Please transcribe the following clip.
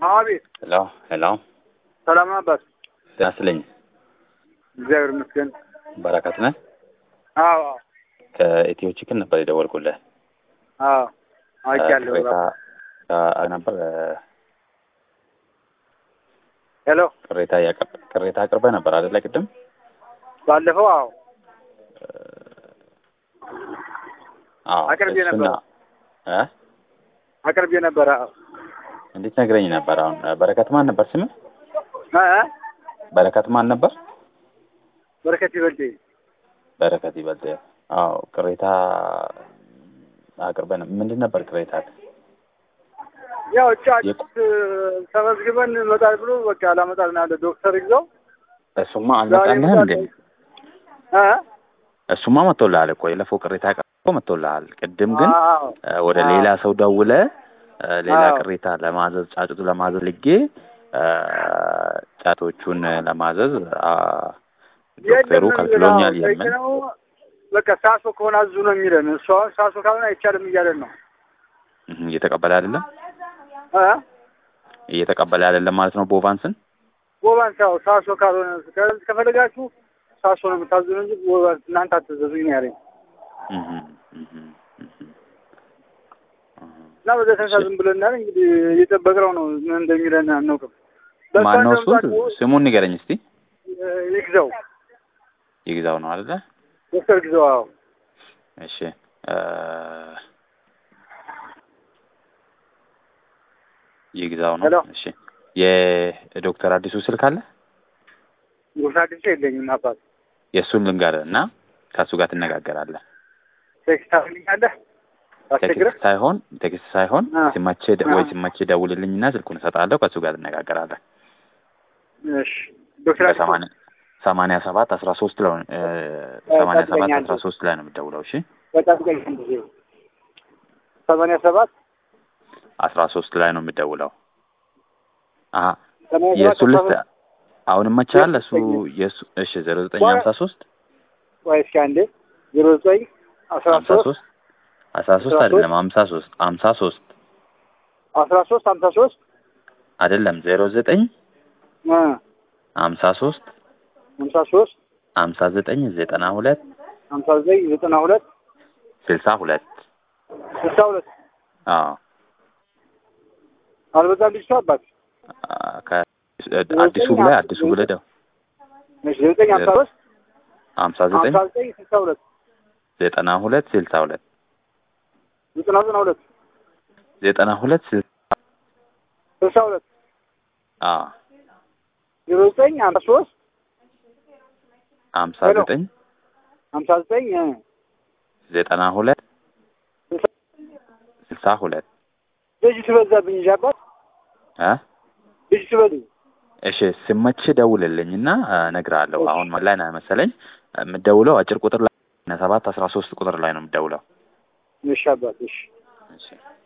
አቤት። ሄሎ ሄሎ፣ ሰላም ነው አባት? ጤና ይስጥልኝ። እግዚአብሔር ይመስገን። በረከት ነህ? አዎ አዎ ከኢትዮ ቺክን ነበር የደወልኩልህ። አዎ አውቄያለሁ። ቅሬታ አ- ነበር ሄሎ ቅሬታ ያቀር- ቅሬታ አቅርበህ ነበር አይደለ? ቅድም ባለፈው አዎ አዎ። አቅርቤ እሱና ነበር። እ አቅርቤ ነበረ። አዎ እንዴት ነግረኝ ነበር። አሁን በረከት ማን ነበር ስምህ? እ እ በረከት ማን ነበር? በረከት ይበልጥ በረከት ይበልጥ። አዎ ቅሬታ አቅርበህ ነበር። ምንድን ነበር ቅሬታ? ያው ጫጭ የት? ተመዝግበን መጣል ብሎ በቃ ላመጣል ነው ያለ ዶክተር ይዘው እሱማ አልመጣልህም እንዴ? እ እሱማ መጥቶልሃል እኮ የለፈው ቅሬታ ቀርቦ መጥቶልሃል። ቅድም ግን አዎ እ ወደ አዎ። ሌላ ሰው ደውለ እ ሌላ አዎ። ቅሬታ ለማዘዝ ጫጩቱ ለማዘዝ ልጌ እ ጫቶቹን ለማዘዝ አ ዶክተሩ የለም ከልክሎኛል የሚለው የምን ነው። በቃ ሳሶ ከሆነ አዙ ነው የሚለን። እሱ አሁን ሳሶ ካልሆነ አይቻልም እያለን ነው እህ፣ እየተቀበለ አይደለም እ እየተቀበለ አይደለም ማለት ነው። ቦቫንስን ቦባንስ ያው ሳሶ ካልሆነ ከ- ከፈለጋችሁ ሳሶ ነው የምታዙን እንጂ ቦባንስ እናንተ አትዘዙኝ ነው ያለኝ እህ፣ እህ፣ እህ፣ እህ። እና በዛ ተነሳ ዝም ብለናል። እንግዲህ እየጠበቅነው ነው ምን እንደሚለን አናውቅም። በቃ ማነው እሱ? እንደምታውቁ፣ ስሙን ንገረኝ እስቲ። እ፣ ይግዛው ይግዛው ነው አይደለ? ዶክተር ግዛው አዎ እሺ እ ይግዛው ነው። ሄሎ። እሺ የዶክተር አዲሱ ስልክ አለ? ጉርሻ አዲስ የለኝም አባት የእሱን ልንገርህ እና ከእሱ ጋር ትነጋገራለህ። ቴክስት ታደርግልኛለህ አስቸግረህ ቴክስት ሳይሆን ቴክስት ሳይሆን አ። ሲመቼ ደ- ወይ አ። ሲመቼ ደውልልኝና ስልኩን እሰጥሃለሁ። ከእሱ ጋር ትነጋገራለህ። እሺ ዶክተር አዲስ በሰማንያ ሰማንያ ሰባት አስራ ሶስት ላይ እ ሰማንያ ሰባት ጠብቀኝ አስራ አንዴ። ሶስት ላይ ነው የምትደውለው። እሺ በጣም ቀኝ ጊዜ ሰማንያ ሰባት አስራ ሶስት ላይ ነው የምትደውለው። አሀ ሰማንያ ሰባት የእሱ ልስት አስራ ሶስት አሁን መቻል እሱ የሱ- የእሱ እሺ ዜሮ ዘጠኝ በኋላ- ሀምሳ ሶስት ወይ እስኪ አንዴ ዜሮ ዘጠኝ አስራ ሀምሳ ሶስት ሶስት አስራ ሶስት አስራ አይደለም ሀምሳ ሶስት ሀምሳ ሶስት አስራ ሶስት ሀምሳ ሶስት አይደለም ዜሮ ዘጠኝ እ ሀምሳ ሶስት ሀምሳ ሶስት ሀምሳ ዘጠኝ ዘጠና ሁለት ሀምሳ ዘጠኝ ዘጠና ሁለት ስልሳ ሁለት ስልሳ ሁለት አዎ አልበዛም ልጅቷ አባት አ- ከ- አዲሱ ብለህ አዲሱ ብለህ ደው እሺ ዘጠኝ ሀምሳ ሶስት ሀምሳ ዘጠኝ ሀምሳ ዘጠኝ ስልሳ ሁለት ዘጠና ሁለት ስልሳ ሁለት ዘጠና ዘጠና ሁለት ዘጠና ሁለት ስልሳ ስልሳ ሁለት አዎ ዜሮ ዘጠኝ ሀምሳ ሶስት ሀምሳ ሄሎ። ዘጠኝ ሀምሳ ዘጠኝ እ ዘጠና ሁለት ስልሳ ስልሳ ሁለት ልጅ ትበዛብኝ እንጂ አባት እ ልጅ ትበል እሺ ስመች ደውልልኝ እና እነግርሃለሁ። አሁን ምን ላይ ነህ መሰለኝ የምትደውለው አጭር ቁጥር ላይ ሰባት አስራ ሶስት ቁጥር ላይ ነው የምትደውለው። እሺ አባት እሺ እሺ